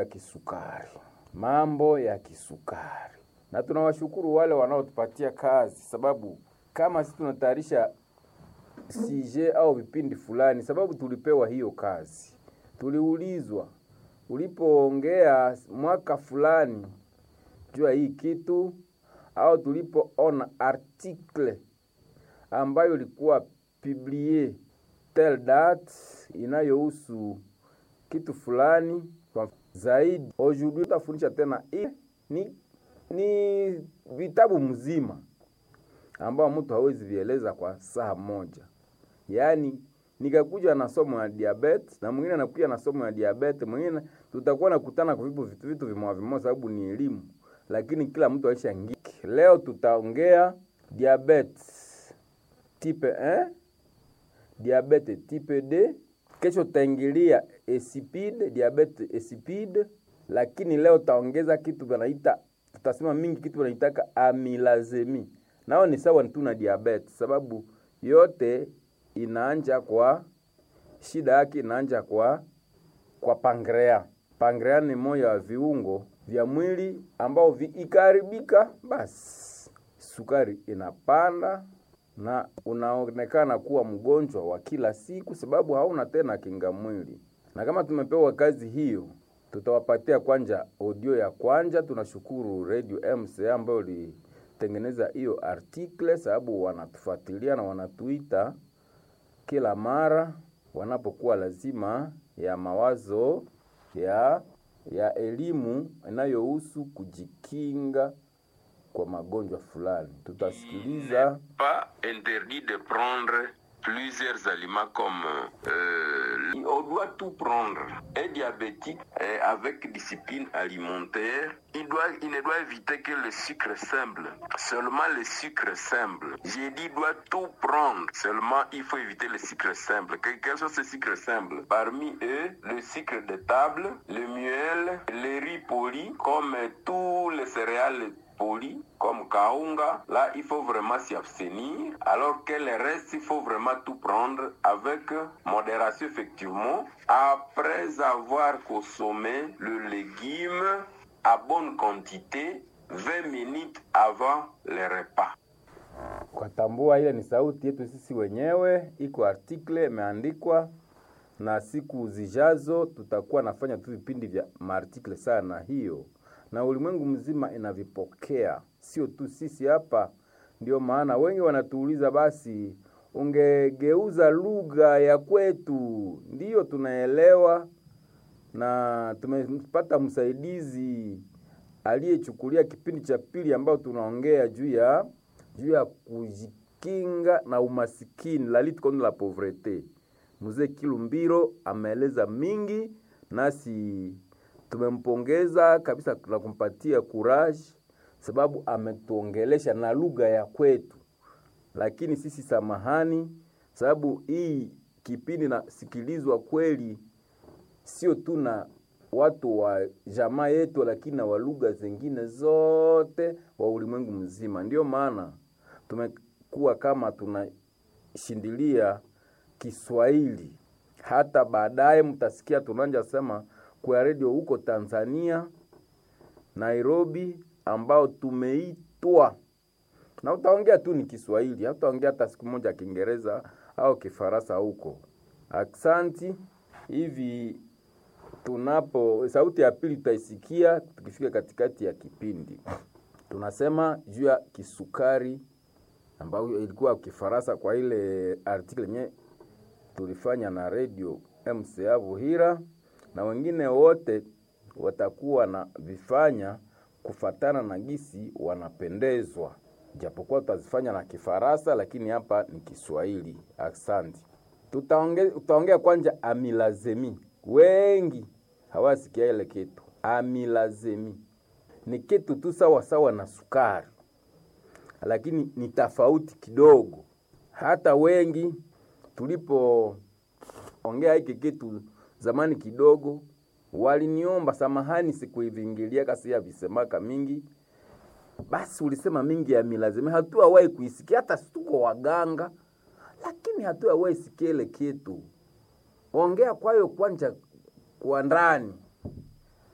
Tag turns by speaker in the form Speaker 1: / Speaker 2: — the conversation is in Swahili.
Speaker 1: ya kisukari, mambo ya kisukari, na tunawashukuru wale wanaotupatia kazi, sababu kama sisi tunatayarisha sije au vipindi fulani, sababu tulipewa hiyo kazi, tuliulizwa ulipoongea mwaka fulani juu ya hii kitu, au tulipoona article ambayo ilikuwa publie tel date inayohusu kitu fulani kwa zaidi. Aujourd'hui tutafundisha tena hii ni, ni vitabu mzima ambao mtu hawezi vieleza kwa saa moja. Yaani nikakuja na somo ya diabetes na mwingine anakuja na somo ya diabetes, mwingine tutakuwa nakutana kwa vitu vitu vitu vimoja vimoja, sababu ni elimu, lakini kila mtu aishaingia. Leo tutaongea diabetes type 1, diabetes type D. Kesho tutaingilia insipide, diabetes insipide, lakini leo taongeza kitu wanaita, tutasema mingi kitu wanaitaka amilazemi, nao ni sawa tu na diabetes, sababu yote inaanja kwa shida yake inaanja kwa kwa pankrea. Pankrea ni moja wa viungo vya mwili ambao vikiharibika, basi sukari inapanda na unaonekana kuwa mgonjwa wa kila siku, sababu hauna tena kinga mwili. Na kama tumepewa kazi hiyo, tutawapatia kwanja audio ya kwanja. Tunashukuru Radio MCA ambayo ilitengeneza hiyo article, sababu wanatufuatilia na wanatuita kila mara wanapokuwa lazima ya mawazo ya ya elimu inayohusu kujikinga kwa magonjwa fulani. Tutasikiliza
Speaker 2: pas interdit de prendre plusieurs aliments comme euh, on doit tout prendre. Un diabétique euh, avec discipline alimentaire, il doit il ne doit éviter que le sucre simple, seulement le sucre simple. J'ai dit il doit tout prendre, seulement il faut éviter le sucre simple. Que, quels sont ces sucres simples Parmi eux, le sucre de table, le miel, les riz polis, comme tous les céréales poli comme kaunga, là il faut vraiment s'y abstenir, alors que le reste il faut vraiment tout prendre avec modération effectivement, après avoir consommé le légume à bonne quantité 20 minutes avant le repas.
Speaker 1: kwa tambua, ile ni sauti yetu sisi wenyewe, iko article imeandikwa, na siku zijazo tutakuwa nafanya tu vipindi vya maartikle sana hiyo na ulimwengu mzima inavipokea, sio tu sisi hapa. Ndio maana wengi wanatuuliza, basi ungegeuza lugha ya kwetu. Ndiyo tunaelewa, na tumepata msaidizi aliyechukulia kipindi cha pili ambao tunaongea juu ya juu ya kujikinga na umasikini, la lutte contre la pauvreté. Mzee Kilumbiro ameeleza mingi nasi tumempongeza kabisa na kumpatia courage, sababu ametuongelesha na lugha ya kwetu. Lakini sisi samahani, sababu hii kipindi nasikilizwa kweli sio tu na watu wa jamaa yetu, lakini na wa lugha zingine zote wa ulimwengu mzima. Ndio maana tumekuwa kama tunashindilia Kiswahili, hata baadaye mtasikia tunanja sema kwa redio huko Tanzania Nairobi, ambao tumeitwa na utaongea tu ni Kiswahili, hataongea hata siku moja Kiingereza au Kifaransa huko. Aksanti. Hivi tunapo sauti ya pili tutaisikia tukifika katikati ya kipindi. Tunasema juu ya kisukari ambayo ilikuwa Kifaransa kwa ile article yenye tulifanya na radio MCA Vuhira na wengine wote watakuwa na vifanya kufatana na gisi wanapendezwa, japokuwa tutazifanya na Kifaransa, lakini hapa ni Kiswahili. Asante. Tutaongea tutaongea kwanza amilazemi. Wengi hawasikia ile kitu amilazemi, ni kitu tu sawa sawa na sukari, lakini ni tofauti kidogo. Hata wengi tulipoongea hiki kitu zamani kidogo waliniomba samahani, sikuivingilia kasi ya visemaka mingi. Basi ulisema mingi ya milazima, hatuawahi kuisikia, hata tuko waganga, lakini hatuawahi sikia ile kitu. Ongea kwayo kwanja kwa ndani,